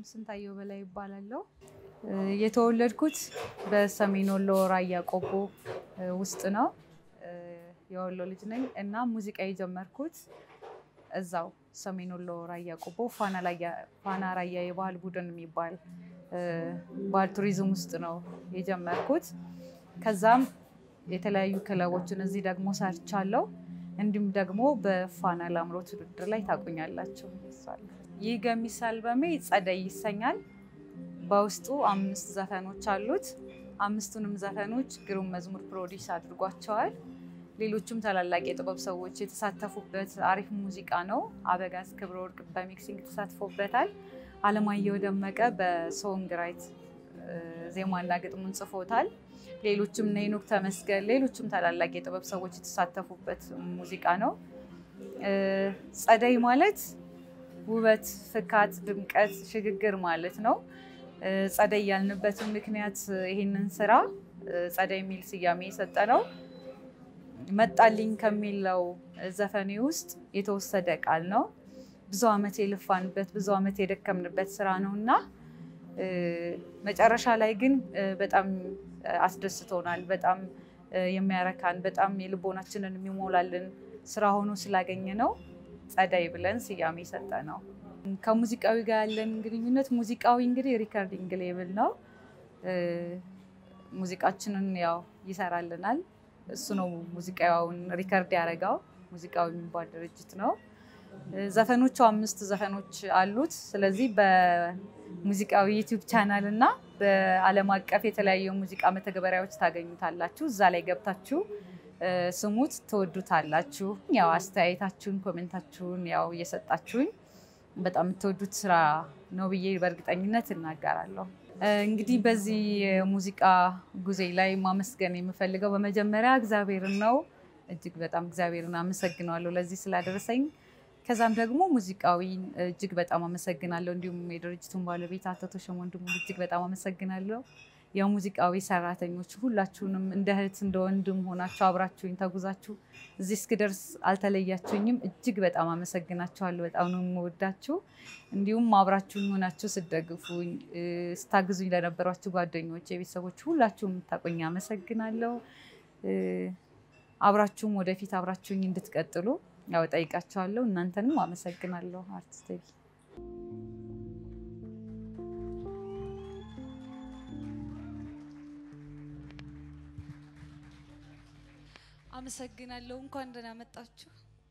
ስንታየው በላይ ይባላለሁ። የተወለድኩት በሰሜን ወሎ ራያ ቆቦ ውስጥ ነው። የወሎ ልጅ ነኝ እና ሙዚቃ የጀመርኩት እዛው ሰሜን ወሎ ራያ ቆቦ ፋና ራያ የባህል ቡድን የሚባል ባህል ቱሪዝም ውስጥ ነው የጀመርኩት። ከዛም የተለያዩ ክለቦችን እዚህ ደግሞ ሰርቻለሁ። እንዲሁም ደግሞ በፋና ላምሮት ውድድር ላይ ታቁኛላችሁ። ይህ ገሚስ አልበሜ ጸደይ ይሰኛል። በውስጡ አምስት ዘፈኖች አሉት። አምስቱንም ዘፈኖች ግሩም መዝሙር ፕሮዲስ አድርጓቸዋል። ሌሎቹም ታላላቅ የጥበብ ሰዎች የተሳተፉበት አሪፍ ሙዚቃ ነው። አበጋዝ ክብረ ወርቅ በሚክሲንግ ተሳትፎበታል። አለማየሁ ደመቀ በሶንግ ራይት ዜማና ግጥሙን ጽፎታል። ሌሎችም እነ ሄኖክ ተመስገን፣ ሌሎችም ታላላቅ የጥበብ ሰዎች የተሳተፉበት ሙዚቃ ነው። ጸደይ ማለት ውበት፣ ፍካት፣ ድምቀት፣ ሽግግር ማለት ነው። ጸደይ ያልንበትን ምክንያት ይህንን ስራ ጸደይ የሚል ስያሜ የሰጠ ነው መጣልኝ ከሚለው ዘፈኔ ውስጥ የተወሰደ ቃል ነው። ብዙ ዓመት የልፋንበት ብዙ ዓመት የደከምንበት ስራ ነው እና መጨረሻ ላይ ግን በጣም አስደስቶናል። በጣም የሚያረካን በጣም የልቦናችንን የሚሞላልን ስራ ሆኖ ስላገኘ ነው ጸደይ ብለን ስያሜ የሰጠ ነው። ከሙዚቃዊ ጋር ያለን ግንኙነት ሙዚቃዊ እንግዲህ ሪከርዲንግ ሌብል ነው። ሙዚቃችንን ያው ይሰራልናል። እሱ ነው ሙዚቃውን ሪከርድ ያደረገው። ሙዚቃዊ የሚባል ድርጅት ነው። ዘፈኖቹ አምስት ዘፈኖች አሉት። ስለዚህ በሙዚቃዊ ዩቲዩብ ቻናል እና በዓለም አቀፍ የተለያዩ ሙዚቃ መተግበሪያዎች ታገኙታላችሁ። እዛ ላይ ገብታችሁ ስሙት፣ ትወዱታላችሁ። ያው አስተያየታችሁን፣ ኮሜንታችሁን ያው እየሰጣችሁኝ በጣም የምትወዱት ስራ ነው ብዬ በእርግጠኝነት እናገራለሁ። እንግዲህ በዚህ የሙዚቃ ጉዜ ላይ ማመስገን የምፈልገው በመጀመሪያ እግዚአብሔርን ነው። እጅግ በጣም እግዚአብሔርን አመሰግነዋለሁ ለዚህ ስላደረሰኝ። ከዛም ደግሞ ሙዚቃዊን እጅግ በጣም አመሰግናለሁ። እንዲሁም የድርጅቱን ባለቤት አቶ ተሾመ ወንድሙ እጅግ በጣም አመሰግናለሁ። የሙዚቃዊ ሰራተኞች ሁላችሁንም እንደ እህት እንደ ወንድም ሆናችሁ አብራችሁኝ ተጉዛችሁ እዚህ እስክደርስ አልተለያችሁኝም። እጅግ በጣም አመሰግናችኋለሁ። በጣም ነው የምወዳችሁ። እንዲሁም አብራችሁኝ ሆናችሁ ስደግፉኝ፣ ስታግዙኝ ለነበሯችሁ ጓደኞች፣ የቤተሰቦች ሁላችሁም የምታቆኝ አመሰግናለሁ። አብራችሁም ወደፊት አብራችሁኝ እንድትቀጥሉ ያው ጠይቃችኋለሁ። እናንተንም አመሰግናለሁ። አርቲስት አመሰግናለሁ። እንኳን ደህና መጣችሁ።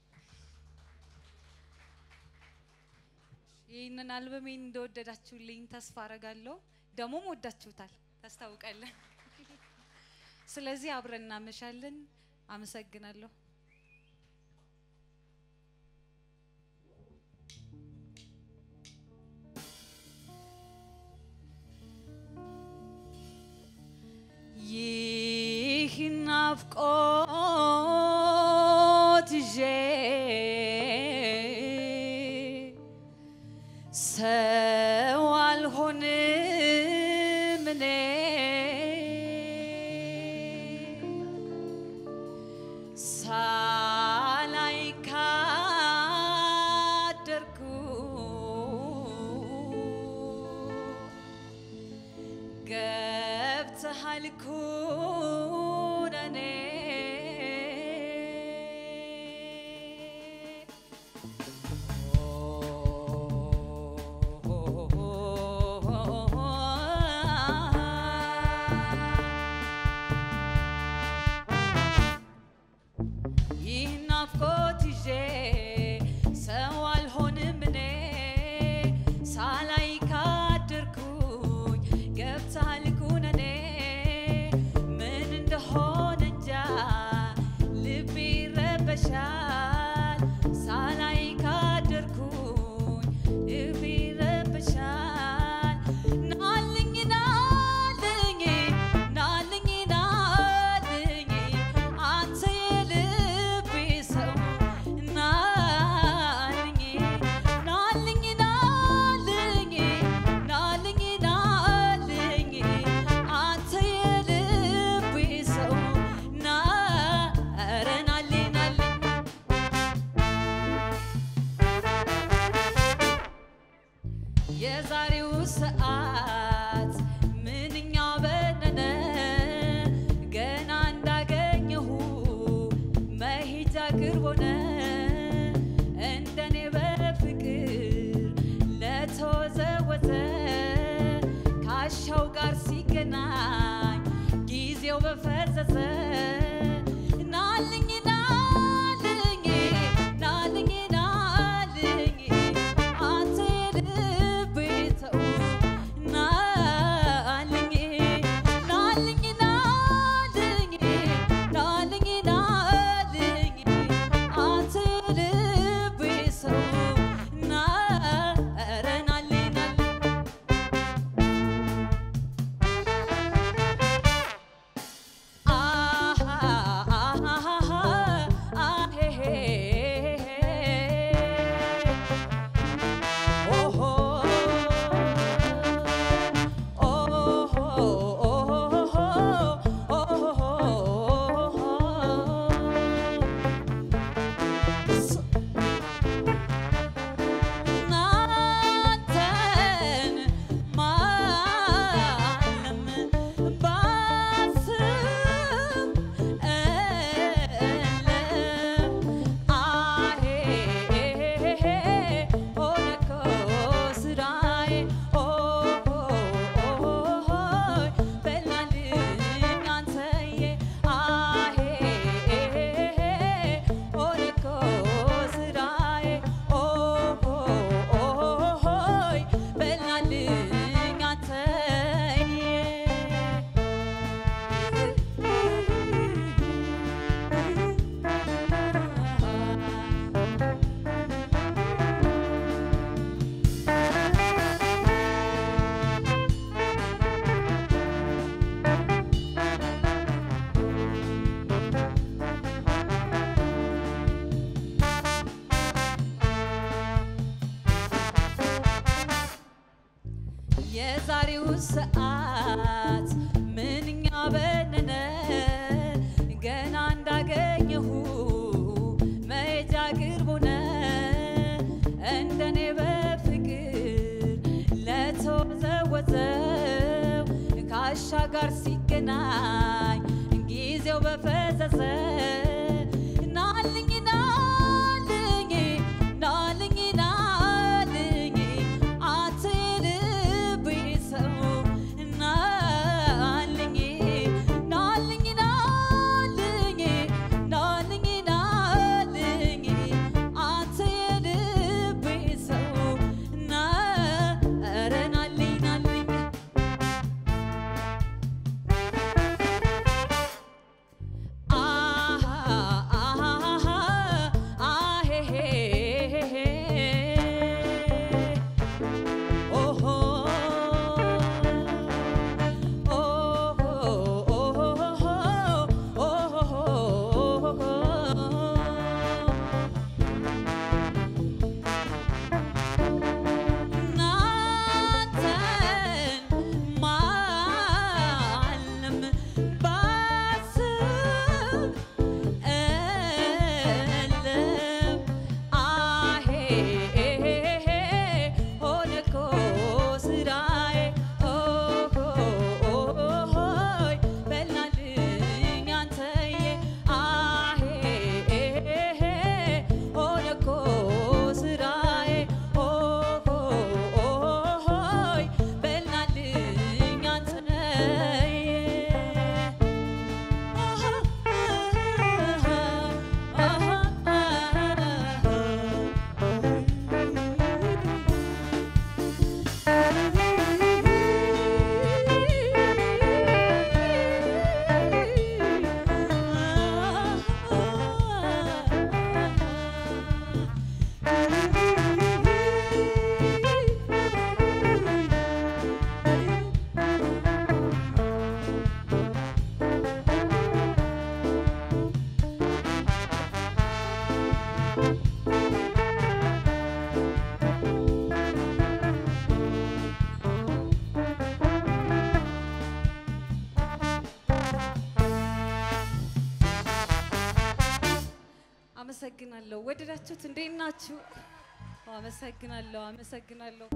ይህንን አልበሜን እንደወደዳችሁልኝ ተስፋ አረጋለሁ። ደግሞም ወዳችሁታል ታስታውቃለን። ስለዚህ አብረን እናመሻለን። አመሰግናለሁ። ይህ ናፍቆት ይዤ ሰው አልሆንም እኔ ሳላይ ካደርኩ ገብተሃል ኩነኔ ይህ ናፍቆት ይዤ ሰው አልሆንም እኔ ሳላይ ካደርኩኝ ገብተሃል ኩነኔ ምን እንደሆነ እንጃ ሲገናኝ ጊዜው በፈዘዘ ናልኝ ናልኝ ናልኝ ናልኝ አንተ የልቤ ሰው ናልኝ ናልኝ ናልኝ ናልኝ ናልኝ አንተ የልቤ ሰው ና ኧረ ናልኝ ናልኝ ናንተን ማለም ባስብ እለም አሄ ሆነ እኮ ስራዬ ኦሆይ በላልኝ አንተዬ አሄ ሆነ እኮ ስራዬ ኦሆይ በላልኝ አንተዬ የዛሬው ሰዓት ምንኛ በነነ ገና እንዳገኘሁ መሄጃ ቅርብ ሆነ እንደኔ በፍቅር ለተወዘወዘው ከአሻ ጋር ሲገናኝ ጊዜው በፈዘዘ ናልኝ ናልኝ ናልኝ ናልኝ አንተ የልቤ ሰው ናልኝ ናልኝ ናልኝ ናልኝ ናልኝ አንተ የልቤ ሰው ና ኧረ ናልኝ ናልኝ ናንተን ማለም ባስብ እልም አሄ ሆነ እኮ ስራዬ ኦሆይ በላልኝ አንተዬ አሄ ሆነ እኮ ስራዬ ኦሆይ በላልኝ አንተዬ አመሰግናለሁ። ወደዳችሁት? እንዴት ናችሁ? አመሰግናለሁ። አመሰግናለሁ።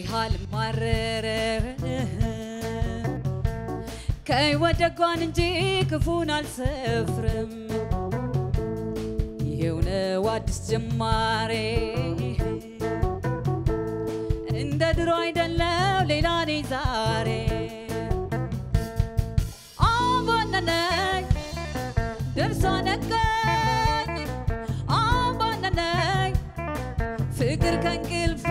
አልማረረ ከሕይወት ደጓን እንጂ ክፉን አልሰፍርም። ይሄው ነው አዲስ ጅማሬ እንደ ድሮ አይደለም ሌላ ነኝ ዛሬ አባነነኝ ደርሶ ነገኝ አባነነኝ ፍቅር ከእንቅልፌ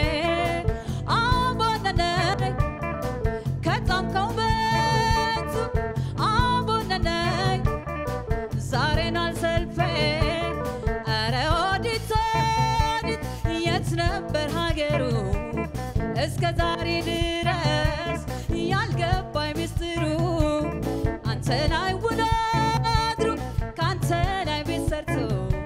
አባነነኝ ከጣምከው በቱ አባነነኝ ዛሬን አልሰልፌ ኧረ ወዲት ወዲት የት ነበር ሀገሩ እስከ ዛሬ ድረስ ያልገባኝ ምስጢሩ አንተ ላይ ውሎ አድሮ ከአንተ ላይ ቤት ሰርቶ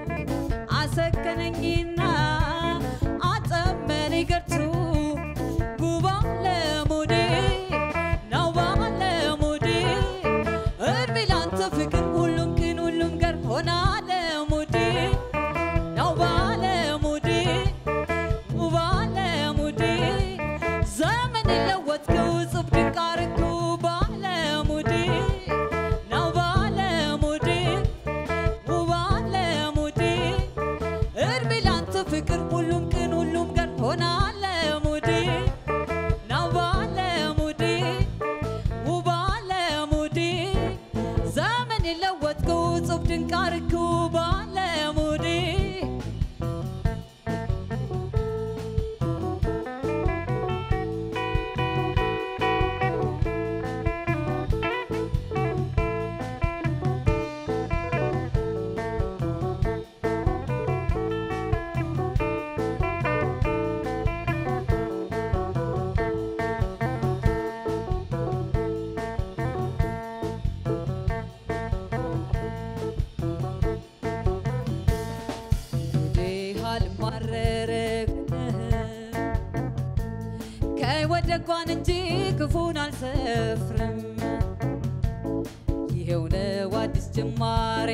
አሰከነኝና አጠመነኝ ገርቱ ጉባ ለሙዴ ነው ባለሙዴ እድሜ ላንተ ፍቅር ሁሉም ቅን ሁሉም ገር ሆና ለሙዴ ነው ባለሙዴ ባለሙዴ ዘመን የለወጥከው ጽብ ድንቅ አርገው ባለሙዴ ነው ባለሙዴ ባለሙዴ እድሜ ላንተ ፍቅር ሁሉም ቅን ሁሉም ገር ሆና ለሙዴ ነው ባለሙዴ ባለሙዴ ዘመን የለወጥከው ጽብ ድንቅ አርገው ባለሙዴ እንግዲህ አልማረርም ከሕይወት ደጓን እንጂ ክፉን አልሰፍርም። ይሄው ነው አዲስ ጅማሬ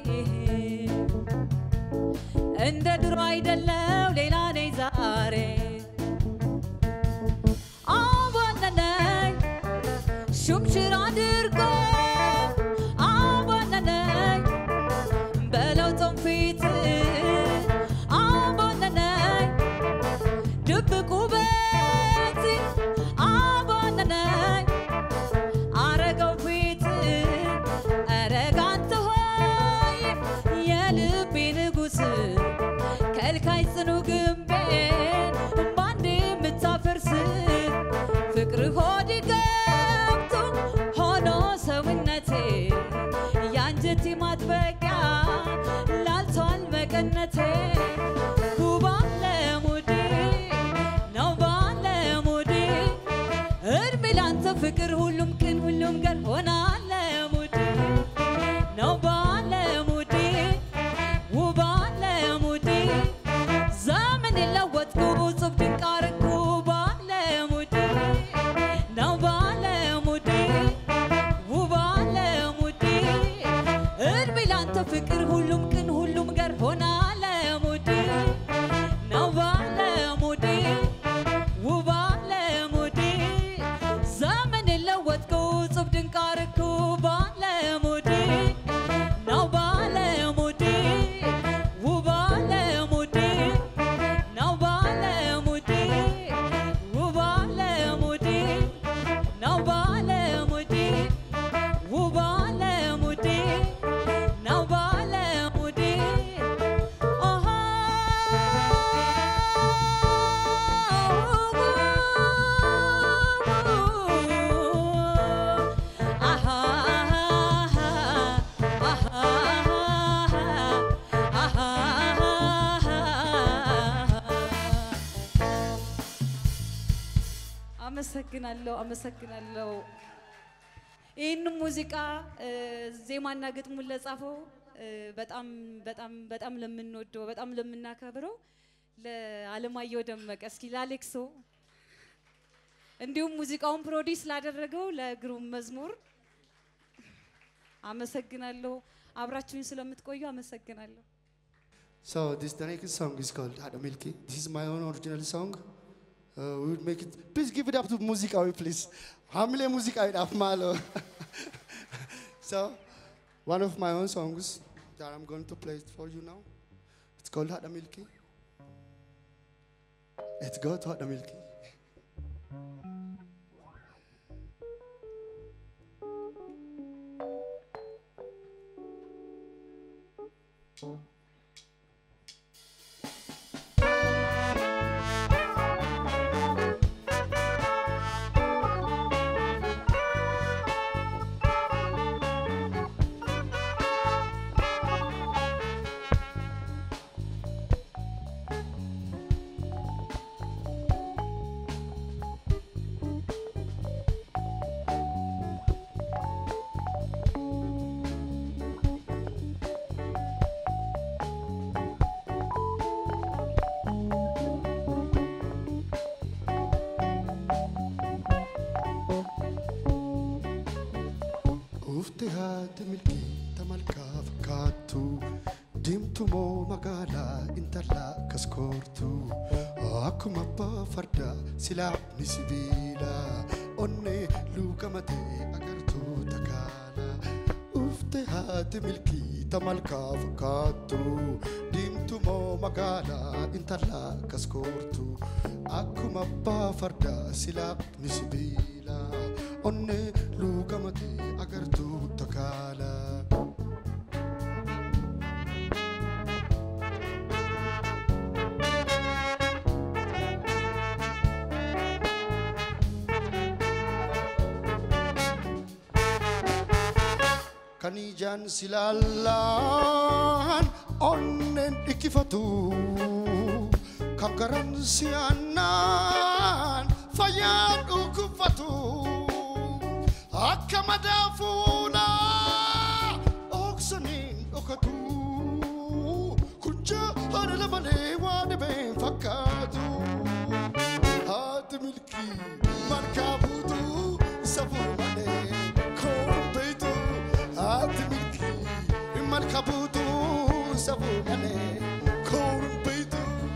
እንደ ድሮ አይደለው ሌላ ነኝ ዛሬ አባነነኝ ሹምሽር አድርጎ አባነነኝ በለውጥም ፊት አባነነኝ ድብቅ ውበት አባነነኝ አረገው ፊት አረጋንተ ሆይ የልቤ ንጉሥ ከልካይ ጽኑ ግንቤን ባንድ የምታፈርስ ፍቅር ሆድ ገብቶ ሆኖ ሰውነቴ የአንጀቴ ማጥበቂያ ላልቷል መቀነቴ ባለሙዴ ነው ባለሙዴ እድሜ ላንተ ፍቅር ሁሉም ቅን ሁሉም ገር ሆና ለሙዴ ነው ባለሙዴ ባለሙዴ ዘመን የለወጥኩ ጽብ ድንቅ አርኩ ባለሙዴ ነው ባለሙዴ ባለሙዴ እድሜ ላንተ ፍቅር ሁሉም ቅን ሁሉም ገር ሆና ለሙዴ ነው ባለሙዴ ባለሙዴ ዘመን የለወጥኩ ጽብ ድንቅ አርኩ ባለሙዴ ነው ባለሙዴ ባለሙዴ ነው ባለሙዴ ባለሙዴ ነው ባለሙዴ ባለሙዴ ነው ባለሙዴ ኦሆ አሃ አመሰግናለሁ አመሰግናለሁ። ይህንን ሙዚቃ እ፣ ዜማና ግጥሙን ለጻፈው እ፣ በጣም በጣም በጣም ለምንወደው በጣም ለምናከብረው ለአለማየሁ ደመቀ እስኪ ለአሌክሶ እንዲሁም ሙዚቃውን ፕሮዲስ ላደረገው ለግሩም መዝሙር አመሰግናለሁ። አብራችሁኝ ስለምትቆዩ አመሰግናለሁ። So this the next song is called Hada Milky. This is my own original song. Uh, we would make it. Please give it up to Musikawi, please. Hamile Musikawi Afmalo. so, one of my own songs that I'm going to play it for you now. It's called Hada Milky. Let's go to Hada Milky. Ufti haati milkii tamalkaa fakkaattu Diimtuu moo magaalaa intalaa kaskoortu Akkuma abbaa fardaa silaafni sibiila Onnee luugamatee agartuu takaala Ufti haati milkii tamalkaa fakkaattu Diimtuu moo magaalaa intalaa kaskoortu Akkuma abbaa fardaa silaafni sibiila Onnee luugamatee agartuu takaala. kan ijaan silaallaan onneen dhikkifatu kan garan si'aannaan fayyaan dhukkubfatu akka madaa fuulaa oksaniin dhokatu kun jaalala malee waan dhibeen fakkaatu haati milkii markaa buutuu safuu malee koon beeytu haati milkii markaa buutuu safuu malee koon beeytu.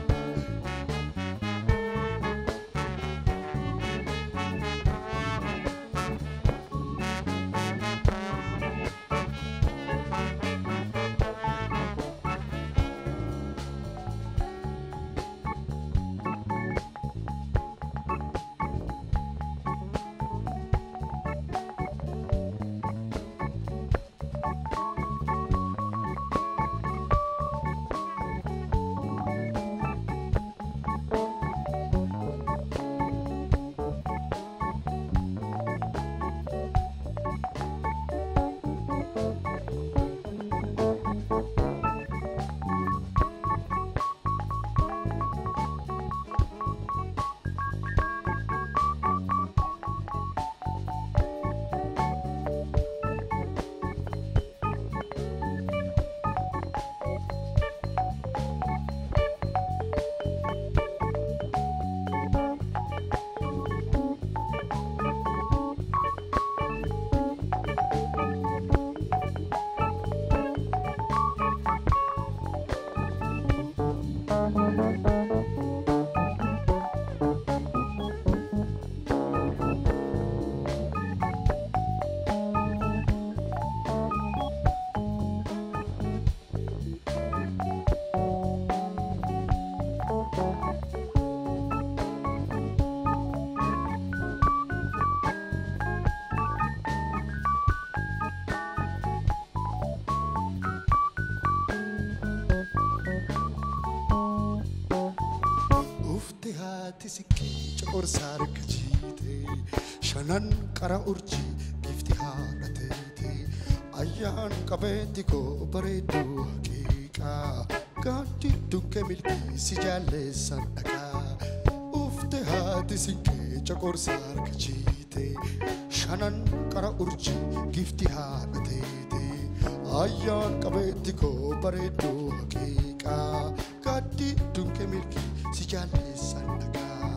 Ufti haati sikkii coorsaa harka jiite shanan qara urjii gifti haadha teete ayyaan qabeetti koo bareedduu haqiiqaa gaaddi dunqee milkii si jaalleessan dhaqaa ufti haati sikkii coorsaa harka jiite shanan qara urjii gifti haadha teete ayyaan qabeetti koo bareedduu haqiiqaa gaaddi dunqee milkii si jaalleessan dhaqaa.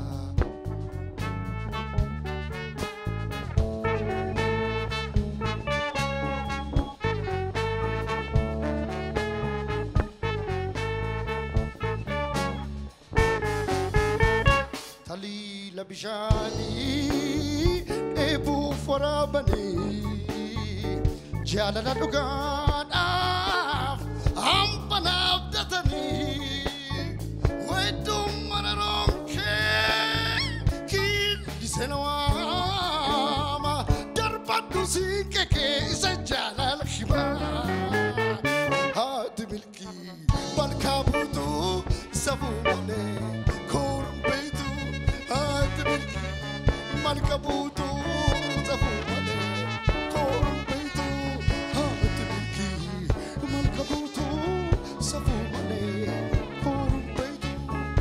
Talii beela bishaanii dheebuuf waraabanii jaalala dhugaadhaaf hambanaaf datanii wedduu mana roomkee kiilise nawaama darbadhu siiqekee isa jaalala himaa haati milkii malkaa buutuu safuu malee koorbeetu haati milkii malka buutuu safuu malee koorbeetu haati milkii malka buutuu safuu malee koorbeetu.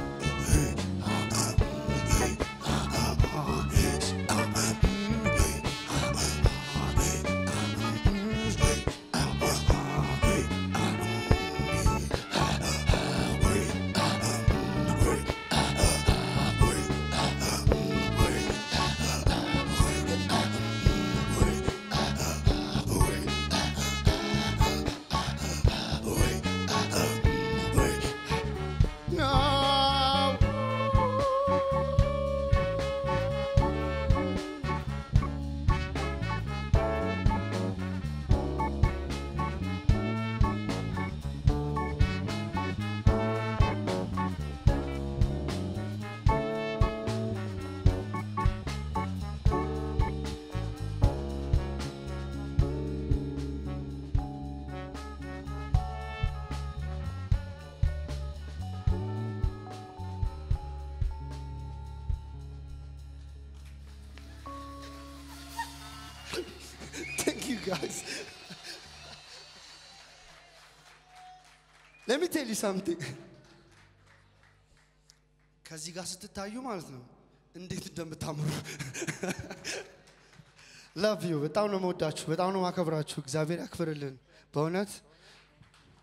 No. Thank you guys. Let me tell you something. ከዚህ ጋር ስትታዩ ማለት ነው እንዴት እንደምታምሩ ላቭ ዩ በጣም ነው መወዳችሁ፣ በጣም ነው ማከብራችሁ። እግዚአብሔር ያክብርልን በእውነት